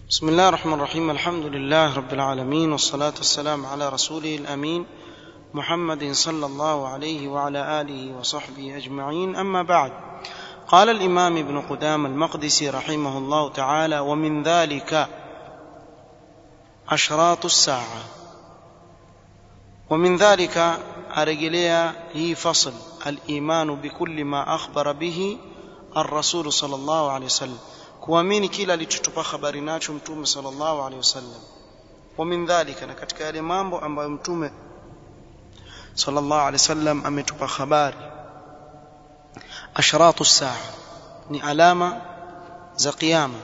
بسم الله الرحمن الرحيم الحمد لله رب العالمين والصلاة والسلام على رسوله الأمين محمد صلى الله عليه وعلى آله وصحبه أجمعين أما بعد قال الإمام ابن قدام المقدسي رحمه الله تعالى ومن ذلك أشراط الساعة ومن ذلك أرجليا هي فصل الإيمان بكل ما أخبر به الرسول صلى الله عليه وسلم kuamini kila alichotupa habari nacho mtume sallallahu alaihi wasallam wa min dhalika na katika yale mambo ambayo mtume sallallahu alaihi wasallam ametupa habari ashratu saa ni alama za kiyama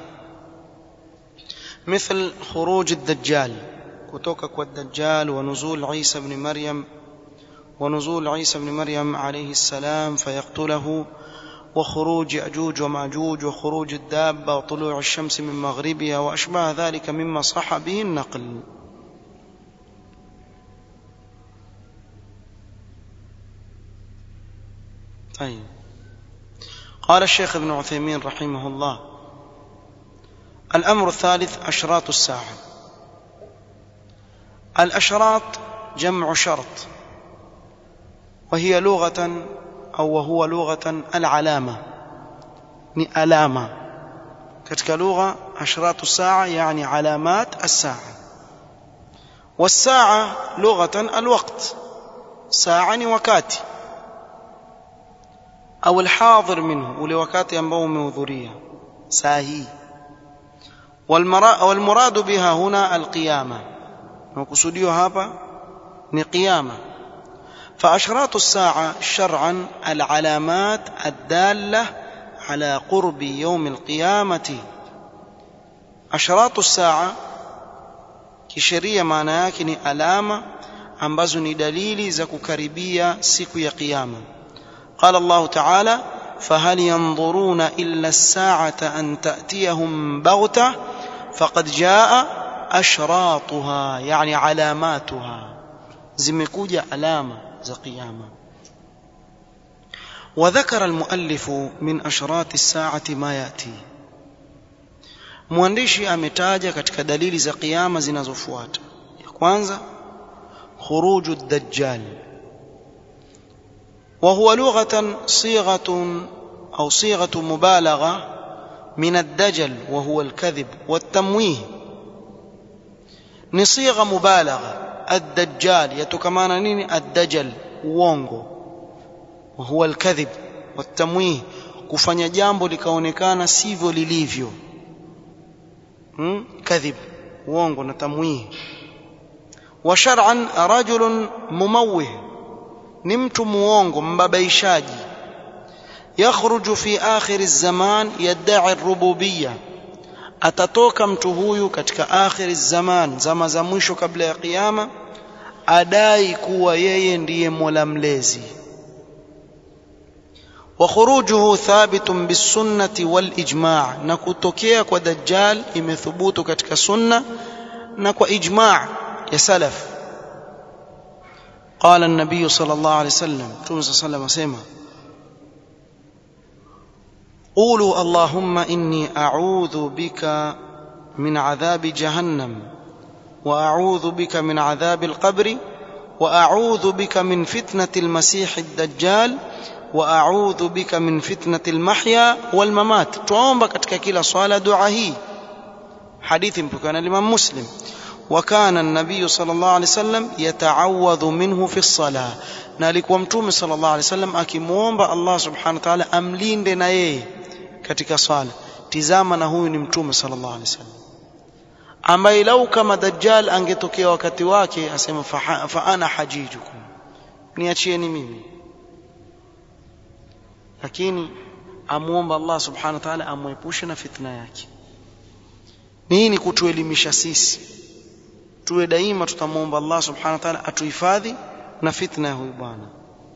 مثل خروج الدجال kutoka kwa الدجال ونزول عيسى بن مريم ونزول عيسى بن مريم عليه السلام فيقتله وخروج يأجوج وماجوج وخروج الدابة وطلوع الشمس من مغربها وأشباه ذلك مما صح به النقل طيب قال الشيخ ابن عثيمين رحمه الله الأمر الثالث أشراط الساعة الأشراط جمع شرط وهي لغة au وهو لغة العلامة ni alama katika lugha ashratu saa yani alamat as-saa والساعة لغة الوقت ساعة ni wakati au الحاضر منه ule wakati ambao umehudhuria saa hii والمراد بها هنا القيامة وقصديه hapa ni qiyama فأشراط الساعة شرعا العلامات الدالة على قرب يوم القيامة أشراط الساعة kisheria maana yake ni alama ambazo ni dalili za kukaribia siku ya kiyama qala Allah ta'ala fahal yanzuruna illa as-sa'ata an ta'tiyahum baghta faqad jaa ashratuha yani alamatuha zimekuja alama za kiyama وذكر المؤلف من أشراط الساعة ما يأتي mwandishi ametaja katika dalili za kiyama zinazofuata ya kwanza khuruju ad-dajjal وهو لغة صيغة أو صيغة مبالغة من الدجل وهو الكذب والتمويه نصيغة مبالغة الدجال يتكمان نيني الدجل uongo وهو الكذب والتمويه kufanya jambo likaonekana sivyo lilivyo hmm? kadhib uongo na tamwih wa shar'an rajulun mumawih ni mtu muongo mbabaishaji yakhruju fi akhir az-zaman yad'i ar-rububiyya atatoka mtu huyu katika akhir az-zaman zama za mwisho kabla ya kiyama adai kuwa yeye ndiye mola mlezi وخروجه ثابت بالسنة والإجماع نكتوكيا kwa دجال imethubutu katika sunna na kwa ijma' ya salaf قال النبي صلى الله عليه وسلم توم صلى الله عليه وسلم قولوا اللهم إني أعوذ بك من عذاب جهنم وأعوذ بك من عذاب القبر وأعوذ بك من فتنة المسيح الدجال واعudhu bika min fitnati almahya walmamat tuomba katika kila swala dua hii hadithi mpokana Imam Muslim وكان النبي صلى الله عليه وسلم يتعوذ منه في الصلاه na alikuwa mtume صلى الله عليه وسلم akimuomba Allah subhanahu wa ta'ala amlinde na yeye katika swala tizama na huyu ni mtume صلى الله عليه وسلم ambaye lau kama dajjal angetokea wakati wake asema fa ana hajijukum niachieni mimi lakini amuomba Allah subhanahu wa ta'ala amwepushe na fitna yake nini kutuelimisha sisi tuwe daima tutamuomba Allah subhanahu wa ta'ala atuhifadhi na fitna ya huyu bwana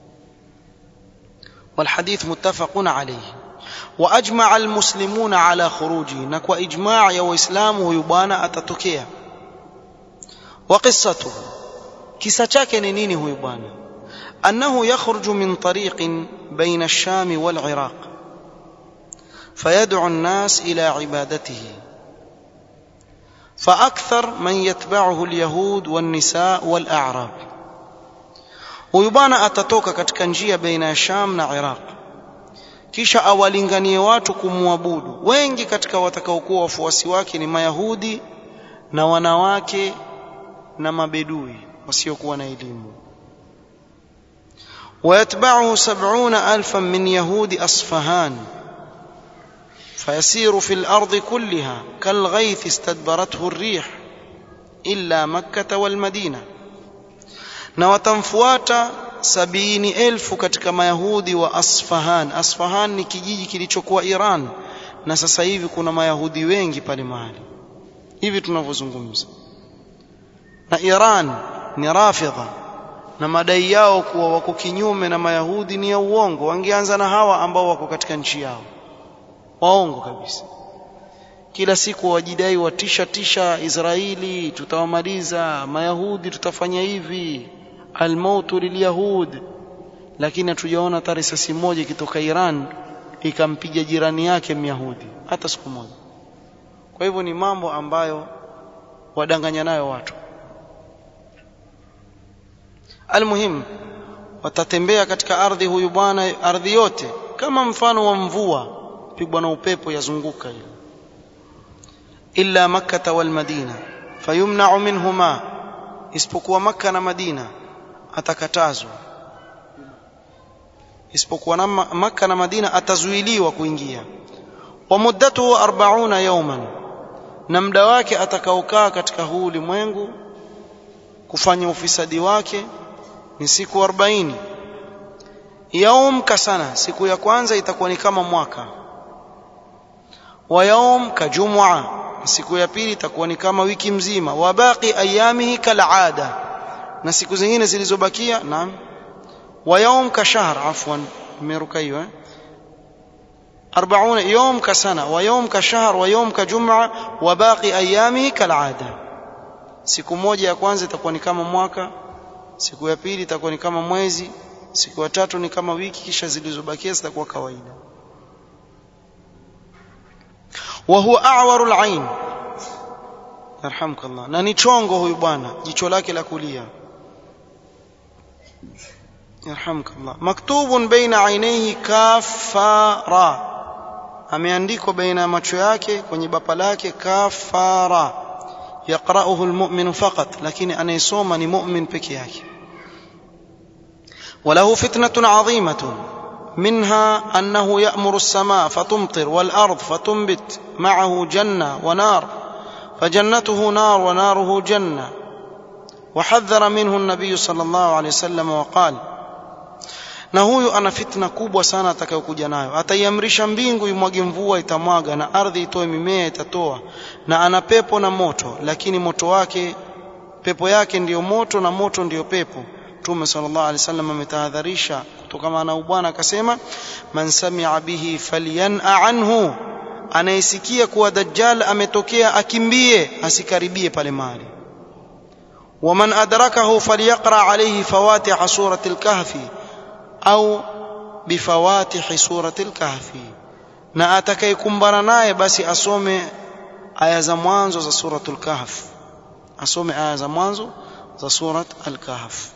والحديث متفق عليه واجمع المسلمون على خروجه نكوا اجماع يا واسلام huyu bwana atatokea وقصته kisa chake ni nini huyu bwana انه يخرج من طريق بين الشام والعراق فيدعو الناس الى عبادته فأكثر من يتبعه اليهود والنساء والأعراب huyu bwana atatoka katika njia baina ya Sham na Iraq kisha awalinganie watu kumwabudu wengi katika watakaokuwa wafuasi wake ni mayahudi na wanawake na mabedui wasiokuwa na elimu ويتبعه سبعون ألفا من يهود أصفهان فيسير في الأرض كلها كالغيث استدبرته الريح إلا مكة والمدينة na watamfuata sabini elfu katika mayahudi wa Asfahan. Asfahan ni kijiji kilichokuwa Iran, na sasa hivi kuna mayahudi wengi pale mahali hivi tunavyozungumza. Na Iran ni rafidha, na madai yao kuwa wako kinyume na mayahudi ni ya uongo. Wangeanza na hawa ambao wako katika nchi yao, waongo kabisa. Kila siku wajidai watisha tisha Israeli, tutawamaliza mayahudi, tutafanya hivi almautu lilyahud, lakini hatujaona hata risasi moja ikitoka Iran ikampiga jirani yake Myahudi hata siku moja. Kwa hivyo ni mambo ambayo wadanganya nayo watu. Almuhim, watatembea katika ardhi huyu bwana, ardhi yote kama mfano wa mvua pigwa na upepo yazunguka ile, illa makkata wal madina fayumna'u minhuma, isipokuwa Makka na Madina atakatazwa isipokuwa na Makka na Madina atazuiliwa kuingia. Wa muddatuhu 40 yawman, na muda wake atakaokaa katika huu ulimwengu kufanya ufisadi wake ni siku 40. Yaum kasana, siku ya kwanza itakuwa ni kama mwaka. Wa yaum kajumua, siku ya pili itakuwa ni kama wiki mzima. Wa baqi ayamihi kalada na siku zingine zilizobakia naam wa yaum ka shahr afwan nimeruka hiyo eh 40 يوم كسنة ويوم كشهر ويوم كجمعة وباقي أيامه كالعادة siku moja ya kwanza itakuwa ni kama mwaka siku ya pili itakuwa ni kama mwezi siku ya tatu ni kama wiki kisha zilizobakia zitakuwa kawaida wa huwa a'waru al-ain yarhamkallah na ni chongo huyu bwana jicho lake la kulia yarhamkallah maktubun baina ainaihi kafara ameandikwa baina ya macho yake kwenye bapa lake kafara yaqra'uhu almu'minu faqat lakini anayesoma ni mu'min peke yake وله فتنة عظيمة منها أنه يأمر السماء فتمطر والأرض فتنبت معه جنة ونار فجنته نار وناره جنة وحذر منه النبي صلى الله عليه وسلم وقال na huyu ana fitna kubwa sana atakayokuja nayo ataiamrisha mbingu imwage mvua itamwaga na ardhi itoe mimea itatoa na ana pepo na moto lakini moto wake pepo yake ndiyo moto na moto ndiyo pepo mtume sallallahu alaihi wasallam ametahadharisha kutokana na ubwana akasema man sami'a bihi falyan'a anhu anayesikia kuwa dajjal ametokea akimbie asikaribie pale mahali waman adrakahu falyaqra alayhi fawatih surati al-kahfi au bifawatihi surati al-kahfi na atakayekumbana naye basi asome aya za mwanzo za suratul kahf asome aya za mwanzo za surat al-kahf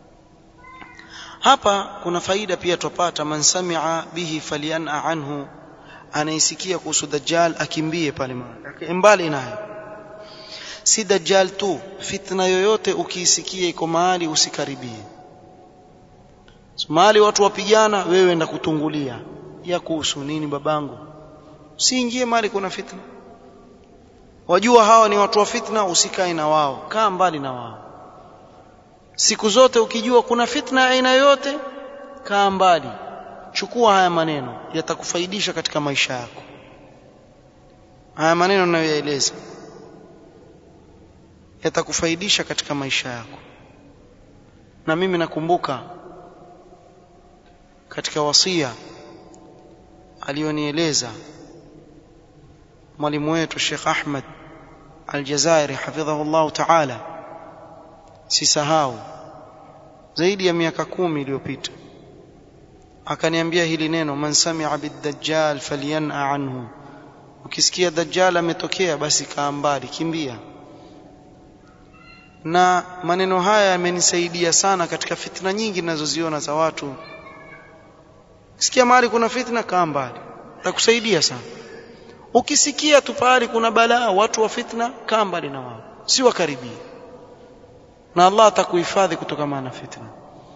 hapa kuna faida pia tupata man sami'a bihi falyan'a anhu anaisikia kuhusu dajjal akimbie pale mbali naye si dajjal tu fitna yoyote ukiisikia iko mahali usikaribie mahali watu wapigana wewe enda kutungulia ya kuhusu nini babangu usiingie mahali kuna fitna wajua hawa ni watu wa fitna usikae na wao kaa mbali na wao siku zote ukijua kuna fitna aina yoyote kaa mbali chukua haya maneno yatakufaidisha katika maisha yako haya maneno ninayoyaeleza yatakufaidisha katika maisha yako na mimi nakumbuka katika wasia alionieleza mwalimu wetu Sheikh Ahmed Aljazairi hafidhahullah ta'ala sisahau zaidi ya miaka kumi iliyopita akaniambia hili neno man sami'a bid-dajjal falyan'a anhu ukisikia dajjal ametokea basi kaa mbali kimbia na maneno haya yamenisaidia sana katika fitna nyingi ninazoziona za watu sikia mahali kuna fitna kaa mbali takusaidia sana ukisikia tu pahali kuna balaa watu wa fitna kaa mbali na wao si wakaribie na Allah atakuhifadhi kutokana na fitna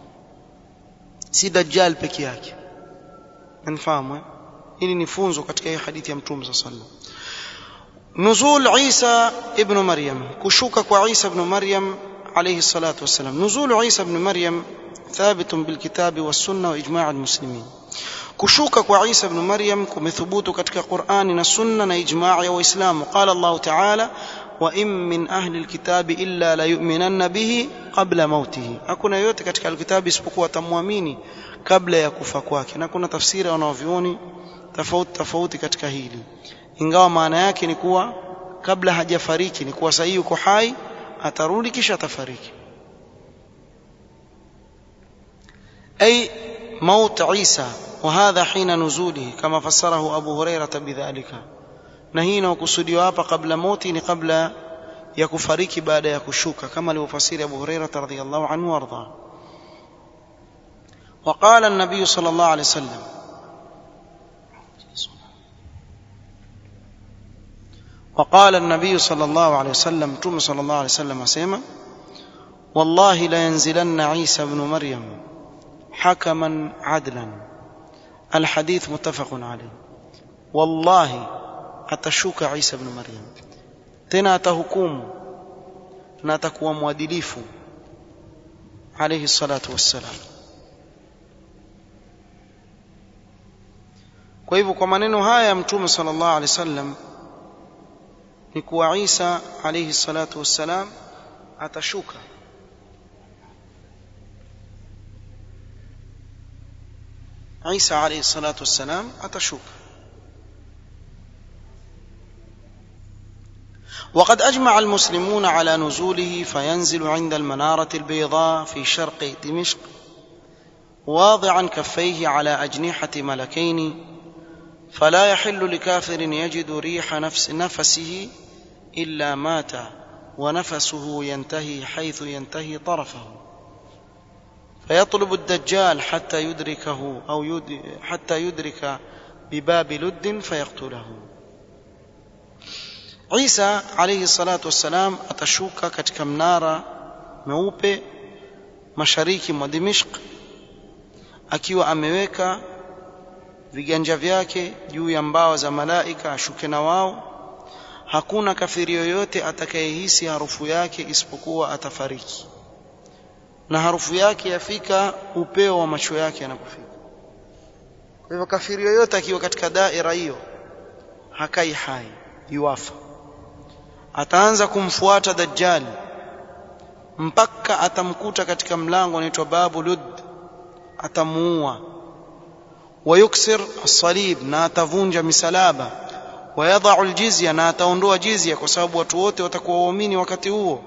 si dajjal peke yake mnafahamu eh hili ni funzo katika hii hadithi ya mtume sallallahu alaihi wasallam نزول عيسى ابن مريم كشوك وعيسى ابن مريم عليه الصلاة والسلام نزول عيسى ابن مريم ثابت بالكتاب والسنة وإجماع المسلمين كشوك وعيسى ابن مريم كمثبوت كتك قرآن السنة إجماع وإسلام قال الله تعالى وإن من أهل الكتاب إلا ليؤمنن به قبل موته أكون يوتي كتك الكتاب اسبقوا تمواميني قبل يكفى kwake na kuna tafsiri wanavyuoni tofauti tofauti katika hili ingawa maana yake ni kuwa kabla hajafariki ni kuwa sahihi yuko hai atarudi kisha atafariki أي موت عيسى وهذا حين نزوله كما فسره أبو هريرة بذلك نهينا وكسوديو hapa قبل موتي ni قبل ya kufariki baada ya kushuka kama alivyofasiri Abu Hurairah radhiyallahu anhu warda وقال النبي صلى الله عليه وسلم وقال النبي صلى الله عليه وسلم توم صلى الله عليه وسلم اسمع والله لا ينزلن عيسى ابن مريم حكما عدلا الحديث متفق عليه والله atashuka Isa ibn Maryam tena atahukumu na atakuwa mwadilifu alayhi salatu wassalam kwa hivyo kwa maneno haya mtume sallallahu alaihi wasallam ni kuwa Isa alayhi salatu wassalam atashuka Isa alayhi salatu wassalam atashuka وقد أجمع المسلمون على نزوله فينزل عند المنارة البيضاء في شرق دمشق واضعا كفيه على أجنحة ملكين فلا يحل لكافر يجد ريح نفس نفسه إلا مات ونفسه ينتهي حيث ينتهي طرفه فيطلب الدجال حتى يدركه أو يد حتى يدرك بباب لد فيقتله Isa alayhi salatu wassalam atashuka katika mnara mweupe mashariki mwa Dimishq akiwa ameweka viganja vyake juu ya mbao za malaika ashuke na wao hakuna kafiri yoyote atakayehisi harufu yake isipokuwa atafariki na harufu yake yafika upeo wa macho yake yanapofika kwa hivyo kafiri yoyote akiwa katika daira hiyo hakai hai yuafa ataanza kumfuata dajjal mpaka atamkuta katika mlango unaitwa babu lud atamuua wayuksir as-salib na atavunja misalaba wayadha'u al-jizya na ataondoa jizya kwa sababu watu wote watakuwa waumini wakati huo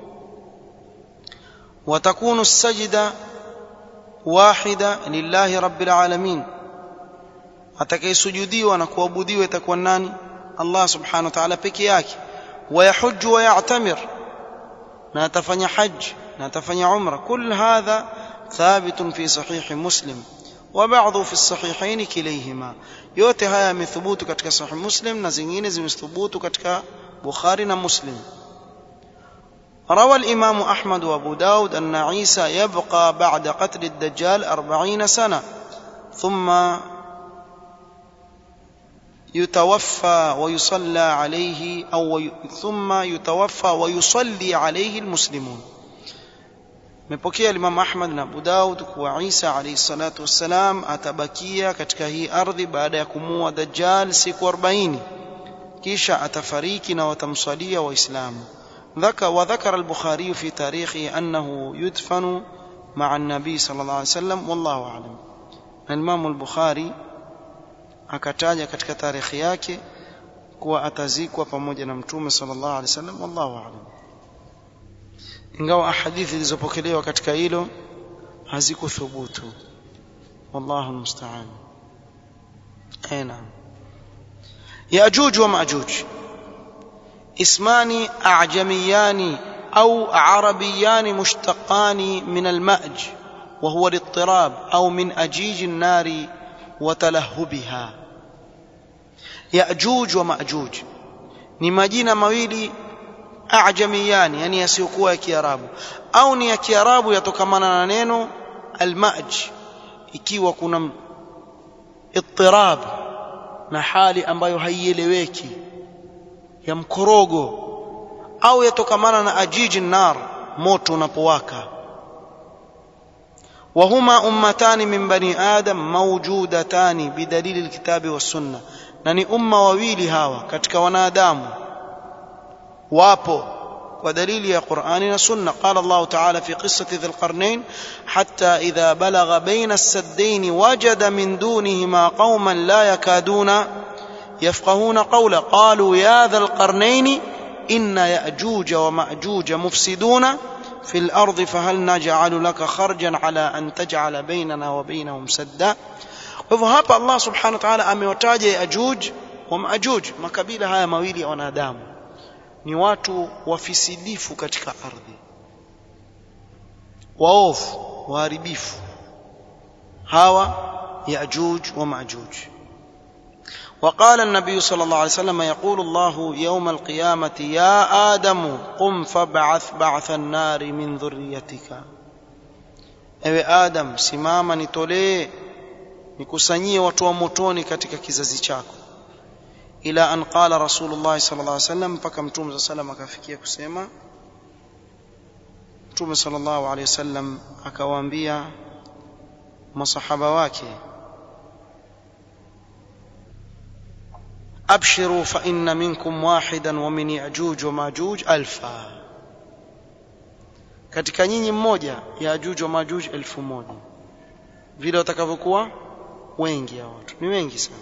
watakunu sajida wahida lillahi rabbil alamin atakayesujudiwa na kuabudiwa itakuwa nani Allah subhanahu wa ta'ala peke yake ويحج ويعتمر لا تفني حج لا تفني عمره كل هذا ثابت في صحيح مسلم وبعض في الصحيحين كليهما yote haya yamethubutu katika sahih muslim na zingine zimethubutu katika bukhari na muslim روى الإمام أحمد وأبو داود أن عيسى يبقى بعد قتل الدجال أربعين سنة ثم يتوفى ويصلى عليه أو ثم يتوفى ويصلي عليه المسلمون mepokea Imam Ahmad na Abu Daud kuwa Isa alayhi salatu wassalam atabakia katika hii ardhi baada ya kumua Dajjal siku 40 kisha atafariki na watamsalia waislamu ذكر وذكر البخاري في تاريخه أنه يدفن مع النبي صلى الله عليه وسلم والله أعلم الإمام البخاري akataja katika tarehe yake kuwa atazikwa pamoja na mtume sallallahu alaihi wasallam wallahu a'lam ingawa ahadithi zilizopokelewa katika hilo hazikuthubutu wallahu almusta'an aina yajuj wa majuj اسمان أعجميان أو عربيان مشتقان من المأج وهو الاضطراب أو من أجيج النار وتلهبها يأجوج ومأجوج ni majina mawili ajamiyani yani yasiyokuwa ya kiarabu au ni ya kiarabu yatokamana na neno almaj ikiwa kuna ittirab na hali ambayo haieleweki ya mkorogo au yatokamana na ajiji nar moto unapowaka وهما أمتان من بني آدم موجودتان بدليل الكتاب والسنة نني أمة وويلي هاوى كتك ونادام وابو ودليل القرآن والسنة قال الله تعالى في قصة ذي القرنين حتى إذا بلغ بين السدين وجد من دونهما قوما لا يكادون يفقهون قولا قالوا يا ذا القرنين إن يأجوج ومأجوج مفسدون في الأرض فهل نجعل لك خرجا على أن تجعل بيننا وبينهم سدا hivyo hapa Allah subhanahu wa ta'ala amewataja Yajuj wa Majuj makabila haya mawili ya wanadamu ni watu wafisidifu katika ardhi waovu waharibifu hawa Yajuj wa Majuj وقال النبي صلى الله عليه وسلم يقول الله يوم القيامة يا آدم قم فابعث بعث النار من ذريتك ewe adam simama nitolee nikusanyie watu wa motoni katika kizazi chako ila an qala rasulullah sallallahu alaihi wasallam mpaka mtume sallam akafikia kusema mtume sallallahu alaihi wasallam akawaambia masahaba wake أبشروا فإن منكم واحدا ومن يأجوج وماجوج ألفا katika nyinyi mmoja yajuj wa majuj elfu moja vile watakavyokuwa wengi ya watu ni wengi sana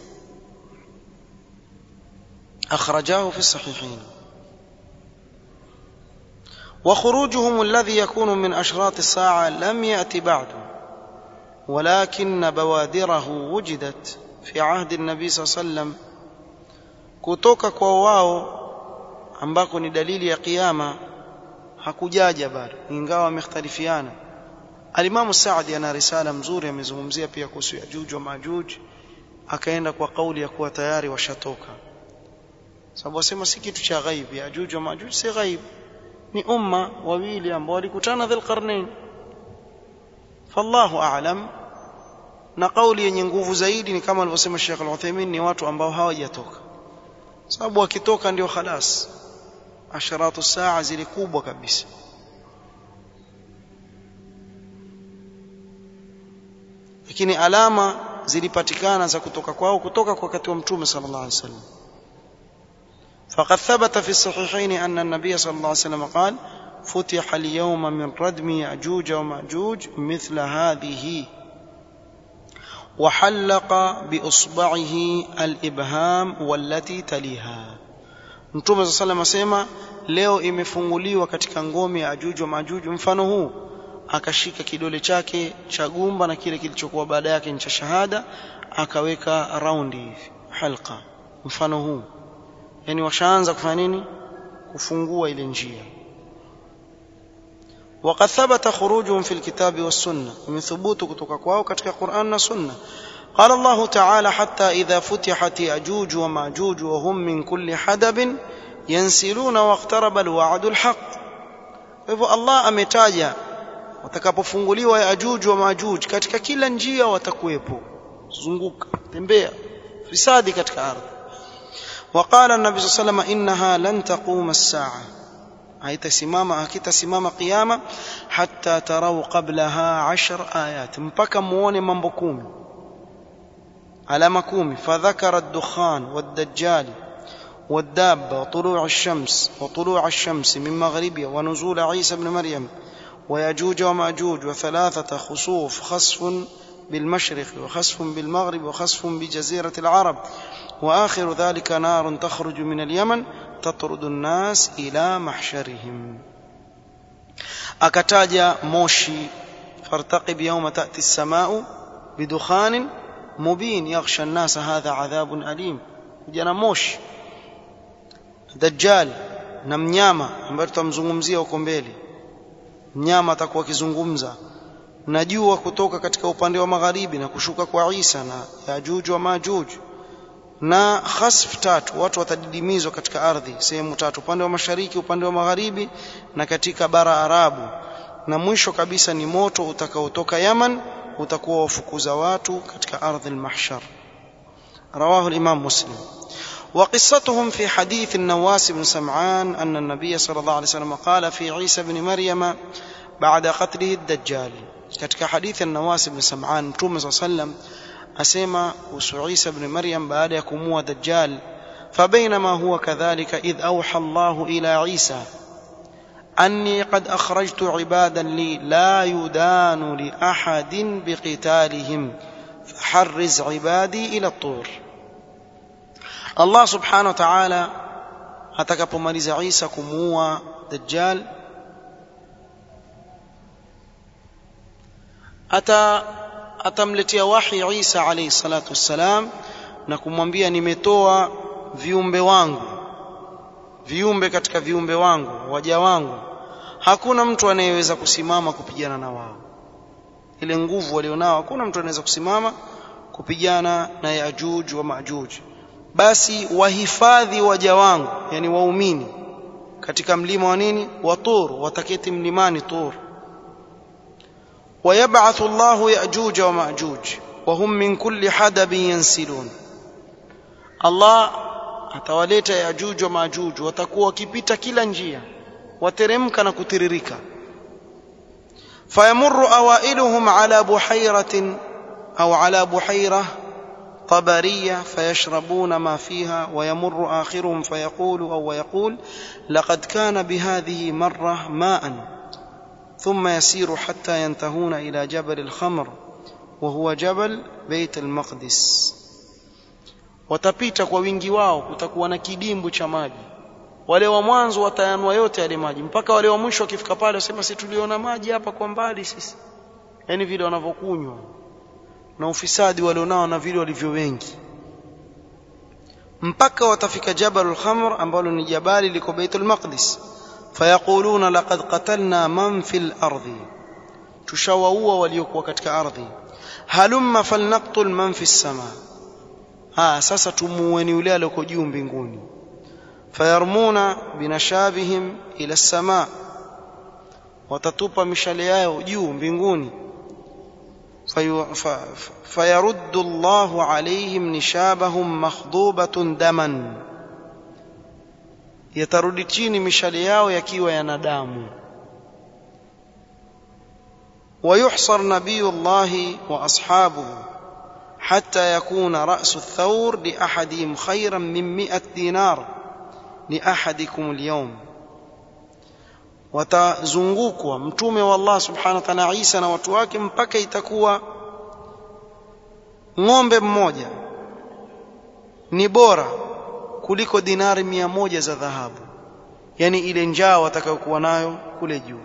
akhrajahu fi sahihain وخروجهم الذي يكون من أشراط الساعة لم يأتي بعد ولكن بوادره وجدت في عهد النبي صلى الله عليه وسلم kutoka kwa wao ambako ni dalili ya kiyama hakujaja bado ingawa wamekhtalifiana alimamu Saadi ana risala mzuri amezungumzia pia kuhusu Yajuj wa Majuj akaenda kwa kauli ya kuwa tayari washatoka sababu wasema si kitu cha ghaib Yajuj wa Majuj si ghaib ni umma wawili ambao walikutana dhil qarnain fallahu a'lam na kauli yenye nguvu zaidi ni kama alivyosema Sheikh Al-Uthaymeen ni watu ambao hawajatoka sababu wakitoka ndio khalas asharatu saa zile kubwa kabisa lakini alama zilipatikana za kutoka kwao kutoka kwa wakati wa mtume sallallahu alaihi wasallam فقد ثبت في الصحيحين أن النبي صلى الله عليه وسلم قال فتح اليوم من ردم يأجوج ومأجوج مثل هذه وحلق بإصبعه الإبهام والتي تليها Mtume صلى الله عليه وسلم leo imefunguliwa katika ngome ya Ajuj wa Majuj mfano huu akashika kidole chake cha gumba na kile kilichokuwa baada yake ni cha shahada akaweka raundi hivi halqa mfano huu yani washaanza kufanya nini kufungua ile njia وقد ثبت خروجهم في الكتاب والسنة من ثبوت kutoka kwao katika Qur'an na Sunna قال الله تعالى حتى إذا فتحت يأجوج ومأجوج وهم من كل حدب ينسلون واقترب الوعد الحق hivyo Allah ametaja watakapofunguliwa Yajuj wa Majuj katika kila njia watakuwepo zunguka tembea fisadi katika ardhi وقال النبي صلى الله عليه وسلم إنها لن تقوم الساعة haitasimama hakitasimama kiyama hatta tarau qablaha ashar ayat mpaka muone mambo kumi alama kumi fadhakara ad-dukhan wad-dajjal والدابة وطلوع الشمس وطلوع الشمس من مغربها ونزول عيسى بن مريم ويأجوج ومأجوج وثلاثة خسوف خسف بالمشرق وخسف بالمغرب وخسف بجزيرة العرب وآخر ذلك نار تخرج من اليمن تطرد الناس إلى محشرهم أكتاج موشي فارتقب يوم تأتي السماء بدخان مبين يغشى الناس هذا عذاب أليم جنا موش دجال na mnyama ambaye tutamzungumzia huko mbele mnyama atakuwa akizungumza na jua kutoka katika upande wa magharibi na kushuka kwa Isa na Yajuj wa Majuj na khasf tatu watu watadidimizwa katika ardhi sehemu tatu upande wa mashariki upande wa magharibi na katika bara Arabu na mwisho kabisa ni moto utakaotoka Yaman utakuwa wafukuza watu katika ardhi al-mahshar رواه الإمام مسلم وقصتهم في حديث النواس بن سمعان أن النبي صلى الله عليه وسلم قال في عيسى بن مريم بعد قتله الدجال katika hadithi النواس بن سمعان mtume صلى الله عليه وسلم asema kuhusu Isa ibn Maryam baada ya kumua Dajjal فبينما هو كذلك إذ أوحى الله إلى عيسى أني قد أخرجت عبادا لي لا يدان لأحد بقتالهم فحرز عبادي إلى الطور الله سبحانه وتعالى atakapomaliza Isa kumuua Dajjal ata atamletea wahi Isa alayhi salatu wassalam na kumwambia nimetoa viumbe wangu viumbe katika viumbe wangu waja wangu hakuna mtu anayeweza kusimama kupigana na wao ile nguvu walionao hakuna mtu anaweza kusimama kupigana na Yajuj wa Majuj basi wahifadhi waja wangu yani waumini katika mlima wa nini wa Tur wataketi mlimani Tur ويبعث الله يأجوج ومأجوج وهم من كل حدب ينسلون الله atawaleta yajuj wa majuj watakuwa wakipita kila njia wateremka na kutiririka fayamurru awailuhum ala buhairatin au ala buhaira طبرية فيشربون ما فيها ويمر آخرهم فيقول أو يقول لقد كان بهذه مرة ماء ثم يسير حتى ينتهون إلى جبل الخمر وهو جبل بيت المقدس watapita kwa wingi wao kutakuwa na kidimbu cha maji wale wa mwanzo watayanwa yote yale maji mpaka wale wa mwisho wakifika pale wasema si tuliona maji hapa kwa mbali sisi yani vile wanavyokunywa na ufisadi walionao na vile walivyo wengi mpaka watafika jabalul khamr ambalo ni jabali liko baitul maqdis fayaquluna laqad qatalna man fil ardi tushawaua waliokuwa katika ardhi halumma falnaqtul man fis samaa ha sasa tumuweni yule aliyoko juu mbinguni fayarmuna binashabihim ila samaa watatupa mishale yao juu mbinguni فيرد الله عليهم نشابهم مخضوبة دما yatarudi chini mishale yao yakiwa yana damu ويحصر نبي الله وأصحابه حتى يكون رأس الثور لأحدهم خيرا من مئة دينار لأحدكم اليوم watazungukwa mtume wa Allah subhanahu wa ta'ala Isa na watu wake mpaka itakuwa ng'ombe mmoja ni bora kuliko dinari mia moja za dhahabu yani ile njaa watakayokuwa nayo kule juu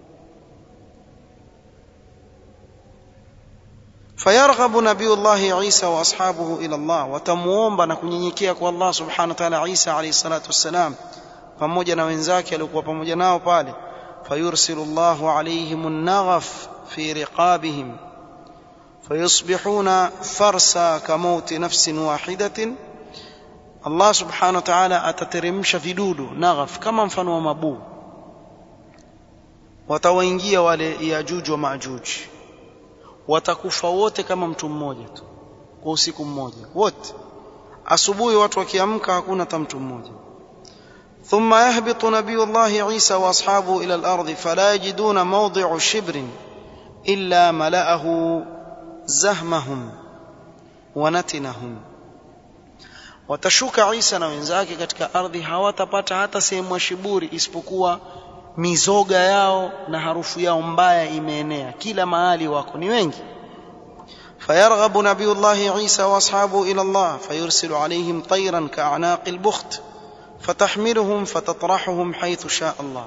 فيرغب نبي الله عيسى واصحابه الى الله وتموomba na kunyenyekea kwa Allah subhanahu wa ta'ala Isa alayhi salatu wassalam pamoja na wenzake aliokuwa pamoja nao pale fayursilu Allahu alayhim an-naghaf fi riqabihim fayusbihuna farsa kamauti nafsin wahidatin Allah subhanahu wa ta'ala atateremsha vidudu naghaf kama mfano wa mabuu watawaingia wale yajuj wa majuj watakufa wote kama mtu mmoja tu kwa usiku mmoja wote asubuhi watu wakiamka hakuna hata mtu mmoja ثم يهبط نبي الله عيسى واصحابه الى الارض فلا يجدون موضع شبر الا ملاه زهمهم ونتنهم watashuka Isa na wenzake katika ardhi hawatapata hata sehemu ya shiburi isipokuwa mizoga yao na harufu yao mbaya imeenea kila mahali wako ni wengi فيرغب نبي الله عيسى واصحابه الى الله فيرسل عليهم طيرا كاعناق البخت فتحملهم فتطرحهم حيث شاء الله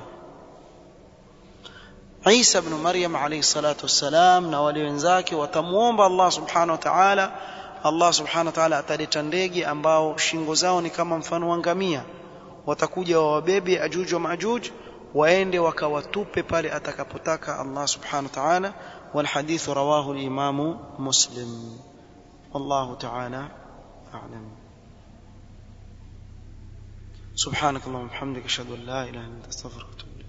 عيسى بن مريم عليه الصلاة والسلام na wale wenzake watamuomba Allah subhanahu wa ta'ala Allah subhanahu wa ta'ala ataleta ndege ambao shingo zao ni kama mfano wa ngamia watakuja wawabebe ajuj wa majuj waende wakawatupe pale atakapotaka Allah subhanahu wa ta'ala والحديث رواه الإمام مسلم والله تعالى أعلم سبحانك اللهم وبحمدك أشهد أن لا إله إلا أنت أستغفرك وأتوب